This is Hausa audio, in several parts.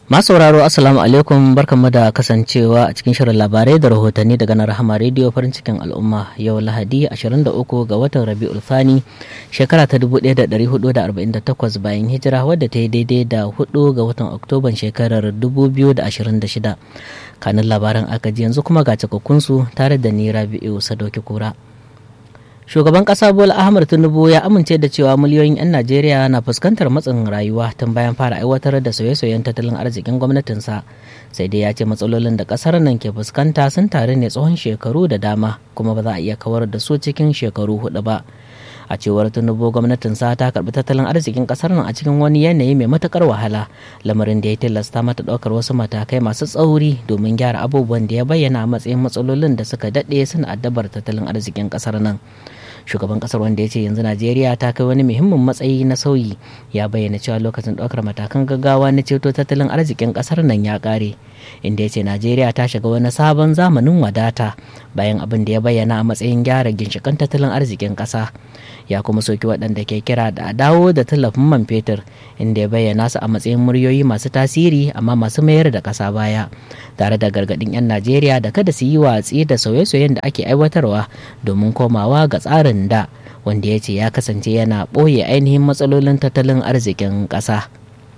Masu sauraro Assalamu alaikum barkanmu da kasancewa a cikin shirin labarai da rahotanni daga na Rahama Radio farin cikin al'umma yau Lahadi 23 ga watan Rabiul Thani shekara ta 1448 bayan hijira wadda ta yi daidai da 4 ga watan Oktoban shekarar 2026. Kanin labaran aka ji yanzu kuma ga cikakkunsu tare da ni Rabi'u Sadoki Kura. shugaban kasa bola ahmad tinubu ya amince da cewa miliyoyin 'yan najeriya na fuskantar matsin rayuwa tun bayan fara aiwatar da sauye-sauyen tattalin arzikin gwamnatinsa sai dai ya ce matsalolin da kasar nan ke fuskanta sun taru ne tsawon shekaru da dama kuma ba za a iya kawar da su cikin shekaru hudu ba a cewar tinubu gwamnatinsa ta karbi tattalin arzikin kasar nan a cikin wani yanayi mai matukar wahala lamarin da ya tilasta mata daukar wasu matakai masu tsauri domin gyara abubuwan da ya bayyana a matsayin matsalolin da suka daɗe suna addabar tattalin arzikin kasar nan shugaban kasar wanda ya ce yanzu najeriya ta kai wani muhimmin matsayi na sauyi ya bayyana cewa lokacin ɗaukar matakan gaggawa na ceto tattalin arzikin kasar nan ya ƙare inda ya ce najeriya ta shiga wani sabon zamanin wadata bayan abin da ya bayyana a matsayin gyara ginshikan tattalin arzikin ƙasa ya kuma soki waɗanda ke kira da a dawo da tallafin man fetur inda ya bayyana su a matsayin muryoyi masu tasiri amma masu mayar da ƙasa baya tare da gargaɗin 'yan najeriya da kada su yi watsi da sauye-sauyen da ake aiwatarwa domin komawa ga tsarin da wanda ya ce ya kasance yana ɓoye ainihin matsalolin tattalin arzikin ƙasa.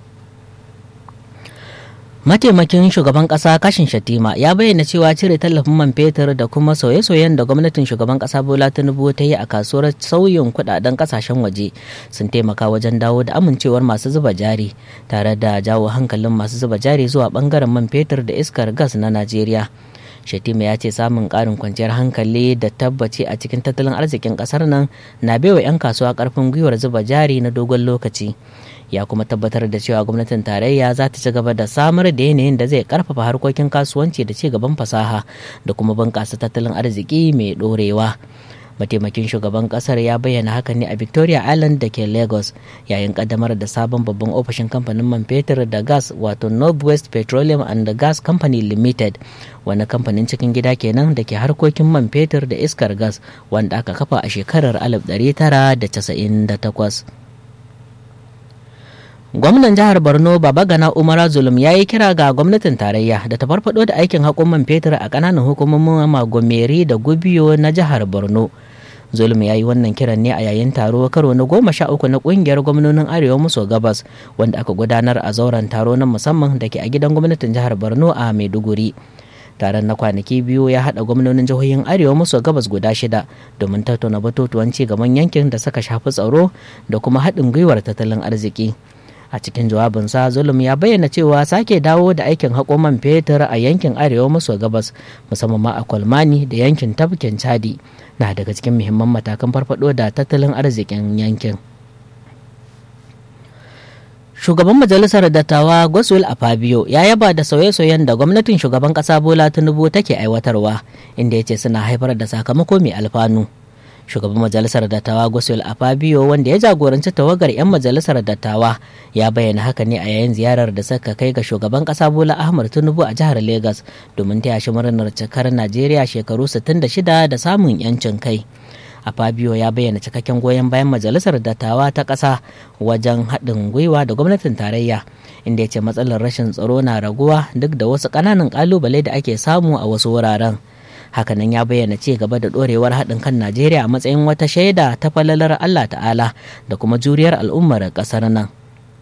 mataimakin shugaban kasa kashin shatima ya bayyana cewa cire tallafin man fetur da kuma sauye-sauyen da gwamnatin shugaban kasa bola tinubu ta yi a kasuwar sauyin kudaden kasashen waje sun taimaka wajen dawo da amincewar masu zuba jari tare da jawo hankalin masu zuba jari zuwa bangaren man fetur da iskar gas na najeriya shatima ya ce samun karin kwanciyar hankali da tabbaci a cikin tattalin arzikin kasar nan na baiwa 'yan kasuwa karfin gwiwar zuba jari na dogon lokaci ya kuma tabbatar da cewa gwamnatin tarayya za ta ci gaba da samar da yanayin da zai karfafa harkokin kasuwanci da ci gaban fasaha da kuma bunƙasa tattalin arziki mai ɗorewa mataimakin shugaban kasar ya bayyana hakan ne a victoria island da ke lagos yayin kaddamar da sabon babban ofishin kamfanin man fetur da gas wato northwest petroleum and gas company limited wani kamfanin cikin gida kenan da ke harkokin man fetur da iskar gas wanda aka kafa a shekarar 1998 gwamnan jihar borno babagana umara zulum ya yi kira ga gwamnatin tarayya da ta farfado da aikin haƙon man fetur a ƙananan hukumomin magomeri da gubiyo na jihar borno zulum ya yi wannan kiran ne a yayin taro karo na goma sha uku na ƙungiyar gwamnonin arewa maso gabas wanda aka gudanar a zauren taro na musamman da ke a gidan gwamnatin jihar borno a maiduguri taron na kwanaki biyu ya haɗa gwamnonin jihohin arewa maso gabas guda shida domin tattauna batutuwan ci gaban yankin da suka shafi tsaro da kuma haɗin gwiwar tattalin arziki a cikin jawabinsa zulum ya bayyana cewa sake dawo da aikin haƙo man fetur a yankin arewa maso gabas musamman ma a kwalmani da yankin tafkin chadi na daga cikin muhimman matakan farfado da tattalin arzikin yankin shugaban majalisar dattawa goswell afabio ya yaba da sauye-sauyen da gwamnatin shugaban ƙasa bola tinubu take aiwatarwa inda ya ce suna haifar da sakamako mai alfanu shugaban majalisar dattawa goswell afabio wanda ya jagoranci tawagar 'yan majalisar dattawa ya bayyana haka ne a yayin ziyarar da suka kai ga shugaban kasa bola ahmad tinubu a jihar lagos domin taya shi murnar cikar najeriya shekaru 66 da samun 'yancin kai a fabio ya bayyana cikakken goyon bayan majalisar dattawa ta ƙasa wajen haɗin gwiwa da gwamnatin tarayya inda ya ce matsalar rashin tsaro na raguwa duk da wasu ƙananan ƙalubale da ake samu a wasu wuraren hakanan ya bayyana ci gaba da dorewar haɗin kan najeriya a matsayin wata shaida ta falalar allah ta'ala da kuma juriyar al'ummar ƙasar nan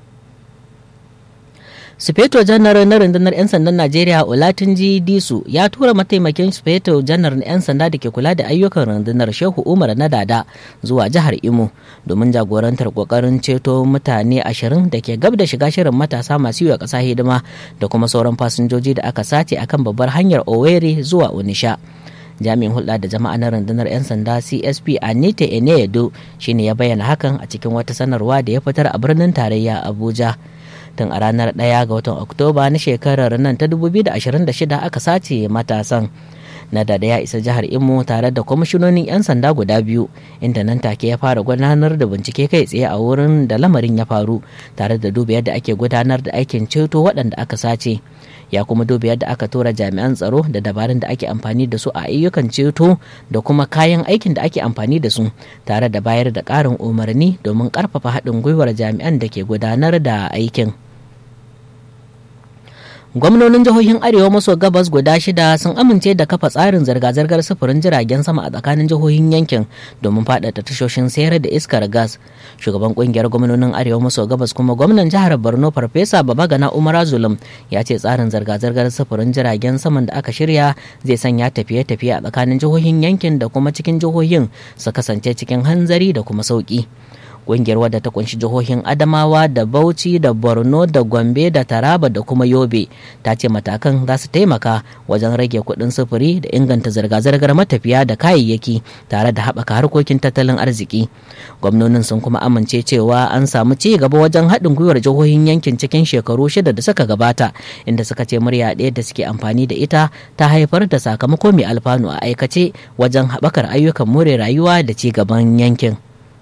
sufeto janar na rundunar 'yan sandan najeriya olatunji disu ya tura mataimakin sufeto janar na 'yan sanda da ke kula da ayyukan rundunar shehu umar na dada zuwa jihar imo domin jagorantar kokarin ceto mutane ashirin da ke gab da shiga shirin matasa masu yi wa ƙasa hidima da kuma sauran fasinjoji da aka sace akan babbar hanyar owerri zuwa onisha jami'in hulɗa da jama'a na rundunar 'yan sanda csp anita eneyedo shine ya bayyana hakan a cikin wata sanarwa da ya fitar a birnin tarayya abuja tun a ranar 1 ga watan oktoba na shekarar nan ta 2026 aka sace matasan na da ya isa jihar imo tare da kwamishinonin 'yan sanda guda biyu inda nan take ya fara gudanar da bincike kai tsaye a wurin da lamarin ya faru tare da duba yadda ake gudanar da aikin ceto waɗanda aka sace ya kuma duba yadda aka tura jami'an tsaro da dabarun da ake amfani da su a ayyukan ceto da kuma kayan aikin da ake amfani da su tare da bayar da ƙarin umarni domin ƙarfafa haɗin gwiwar jami'an da ke gudanar da aikin. gwamnonin jihohin arewa maso gabas guda shida sun amince da kafa tsarin zirga-zirgar sufurin jiragen sama a tsakanin jihohin yankin domin faɗaɗa tashoshin sayar da iskar gas shugaban kungiyar gwamnonin arewa maso gabas kuma gwamnan jihar borno farfesa babagana umar zulum ya ce tsarin zirga-zirgar sufurin jiragen saman da aka shirya zai sanya tafiye-tafiye a tsakanin jihohin yankin da kuma cikin jihohin su kasance cikin hanzari da kuma sauki kungiyar wadda ta kunshi jihohin adamawa da bauchi da borno da gombe da taraba da kuma yobe ta ce matakan za su taimaka wajen rage kuɗin sufuri da inganta zirga-zirgar matafiya da kayayyaki tare da haɓaka harkokin tattalin arziki gwamnonin sun kuma amince cewa an samu ci gaba wajen haɗin gwiwar jihohin yankin cikin shekaru shida da suka gabata inda suka ce murya ɗaya da suke amfani da ita ta haifar da sakamako mai alfanu a aikace wajen haɓakar ayyukan more rayuwa da ci gaban yankin.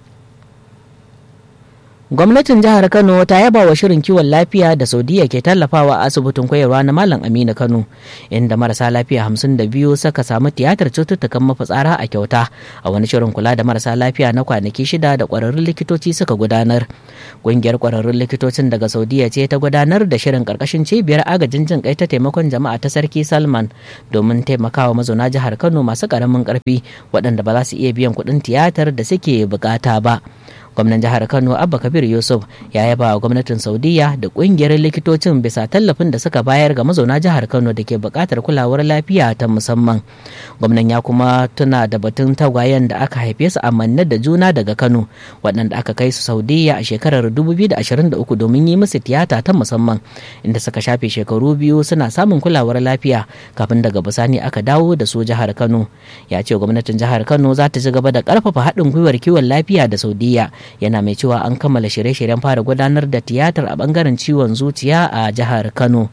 gwamnatin jihar kano ta yaba wa shirin kiwon lafiya da saudiya ke tallafawa a asibitin koyarwa na malam aminu kano inda marasa lafiya hamsin da biyu suka samu tiyatar cututtukan mafitsara a kyauta a wani shirin kula da marasa lafiya na kwanaki shida da kwararrun likitoci suka gudanar ƙungiyar kwararrun likitocin daga saudiya ce ta gudanar da shirin karkashin cibiyar agajin jin kai ta taimakon jama'a ta sarki salman domin taimakawa mazauna jihar kano masu karamin karfi waɗanda ba za su iya biyan kuɗin tiyatar da suke bukata ba gwamnan jihar kano abba kabir yusuf ya yaba wa gwamnatin saudiya da kungiyar likitocin bisa tallafin da suka bayar ga mazauna jihar kano da ke buƙatar kulawar lafiya ta musamman gwamnan ya kuma tuna da batun tagwayen da aka haife su a manne da juna daga kano waɗanda aka kai su saudiya a shekarar 2023 domin yi musu tiyata ta musamman inda suka shafe shekaru biyu suna samun kulawar lafiya kafin daga bisani aka dawo da su jihar kano ya ce gwamnatin jihar kano za ta ci gaba da ƙarfafa haɗin gwiwar kiwon lafiya da saudiya yana mai cewa an kammala shirye-shiryen fara gudanar da tiyatar a bangaren ciwon zuciya a jihar kano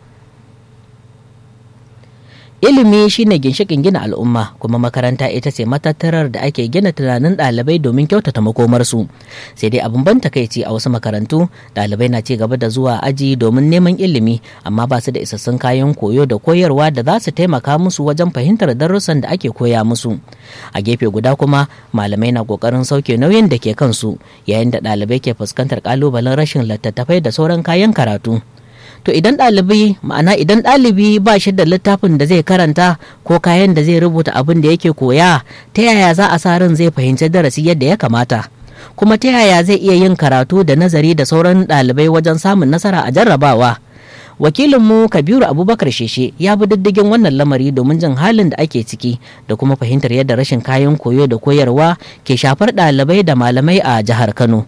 ilimi shine ginshikin gina al'umma kuma makaranta ita ce matattarar da ake gina tunanin ɗalibai domin kyautata makomarsu sai dai abin ban takaici a wasu makarantu ɗalibai na ci gaba da zuwa aji domin neman ilimi amma ba su da isassun kayan koyo da koyarwa da za su taimaka musu wajen fahimtar darussan da ake koya musu a gefe guda kuma malamai na kokarin sauke nauyin da ke kansu yayin da ɗalibai ke fuskantar kalubalen rashin littattafai da sauran kayan karatu to idan ɗalibi ma'ana idan ɗalibi ba shi da littafin da zai karanta ko kayan da zai rubuta abin da yake koya ta yaya za a sa ran zai fahimci darasi yadda ya kamata kuma ta yaya zai iya yin karatu da nazari da sauran ɗalibai wajen samun nasara a jarrabawa wakilinmu kabiru abubakar sheshe ya bi diddigin wannan lamari domin jin halin da ake ciki da kuma fahimtar yadda rashin kayan koyo da koyarwa ke shafar ɗalibai da malamai a jihar kano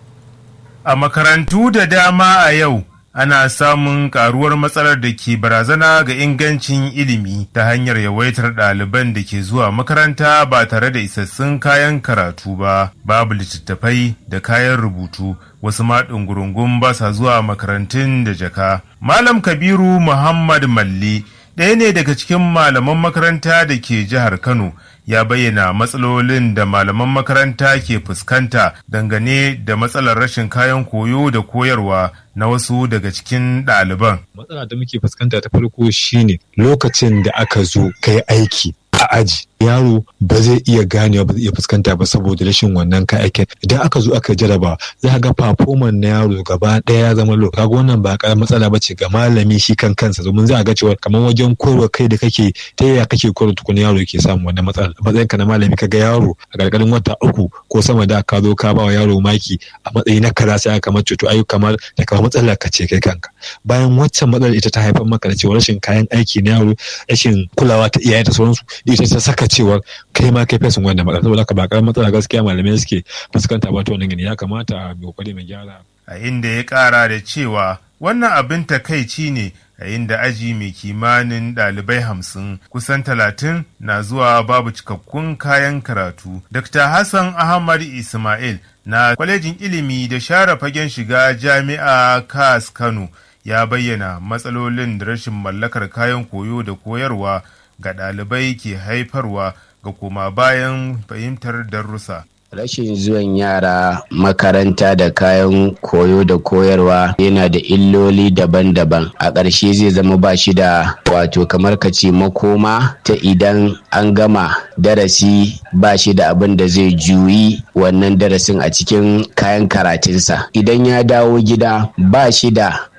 a makarantu da dama a yau ana samun karuwar matsalar da ke barazana ga ingancin ilimi ta hanyar yawaitar ɗaliban da ke zuwa makaranta ba tare da isassun kayan karatu ba babu littattafai da kayan rubutu wasu ma ɗungurungun ba sa zuwa makarantun da jaka malam kabiru muhammad malli ɗaya ne daga cikin malaman makaranta da ke jihar kano ya bayyana matsalolin da malaman makaranta ke fuskanta dangane da matsalar rashin kayan koyo da koyarwa na wasu daga cikin ɗaliban. Matsala da muke fuskanta ta farko shine lokacin da aka zo kai aiki a aji yaro ba zai iya ganewa ba zai iya fuskanta ba saboda rashin wannan kayakin idan aka zo aka jaraba za ga performance na yaro gaba daya ya zama low kaga wannan ba karamar matsala ba ce ga malami shi kan kansa domin za a ga cewa kamar wajen koyarwa kai da kake ta yaya kake koyarwa tukun yaro yake samun wannan matsala matsayin ka na malami kaga yaro a gargarin wata uku ko sama da ka zo ka ba wa yaro maki a matsayi na kaza sai aka kamar cuto ayu kamar da kamar matsalar ka ce kai kanka bayan waccan matsalar ita ta haifar maka da cewa rashin kayan aiki na yaro rashin kulawa ta iyaye da sauransu ita ta saka cewar kai ma kai fesin wannan matsala saboda haka ba karamar matsala gaskiya malamai suke fuskanta ba ta wannan gani ya kamata a kokari mai gyara a inda ya kara da cewa wannan abin takaici ne a inda aji mai kimanin ɗalibai hamsin kusan talatin na zuwa babu cikakkun kayan karatu. Dr. Hassan Ahmad Ismail na kwalejin ilimi da share fagen shiga jami'a kas Kano ya bayyana matsalolin da rashin mallakar kayan koyo da koyarwa ga ɗalibai ke haifarwa ga koma bayan fahimtar darussa. Rashin zuwan yara makaranta da kayan koyo da koyarwa yana da illoli daban-daban. A ƙarshe zai zama ba shi da wato kamar ka ce makoma ta idan an gama darasi ba shi da abin da zai juyi wannan darasin a cikin kayan karatunsa. Idan ya dawo gida ba shi da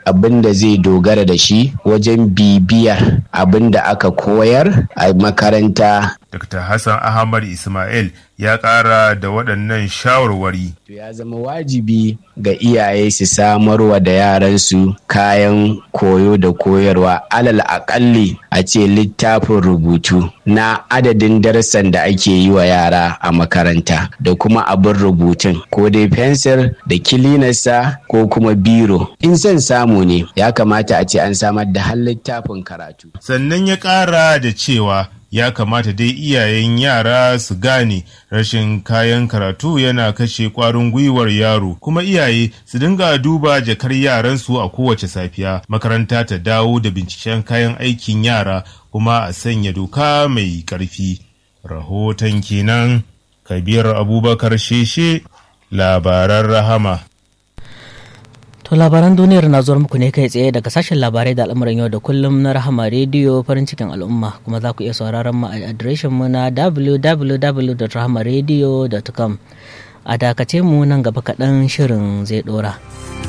abin da zai dogara da shi wajen bibiyar abin da aka koyar a makaranta Dr. Hassan Ahmad Ismail ya ƙara da waɗannan shawarwari. ya zama wajibi ga iyaye su samarwa da yaransu kayan koyo da koyarwa alal aƙalli a ce littafin rubutu na adadin darussan da ake yi wa yara a makaranta da kuma abin rubutun ko dai fensir da kilinarsa ko kuma biro in son samu ne ya kamata a ce an samar da har littafin karatu Sannan ya ƙara da cewa ya kamata dai iyayen yara su gane rashin kayan karatu yana kashe kwarin gwiwar yaro kuma iyaye su dinga duba jakar yaransu a kowace safiya makaranta ta dawo da binciken kayan aikin yara kuma a sanya doka mai ƙarfi rahoton kenan kabir abubakar sheshe labaran rahama To labaran duniyar na zuwa muku ne kai tsaye daga sashen labarai da al'amuran yau da kullum na Rahama rediyo farin cikin al'umma kuma za ku iya sauraron mu a adireshin mu na www.rahamaradio.com a dakace mu nan gaba kaɗan shirin zai ɗora.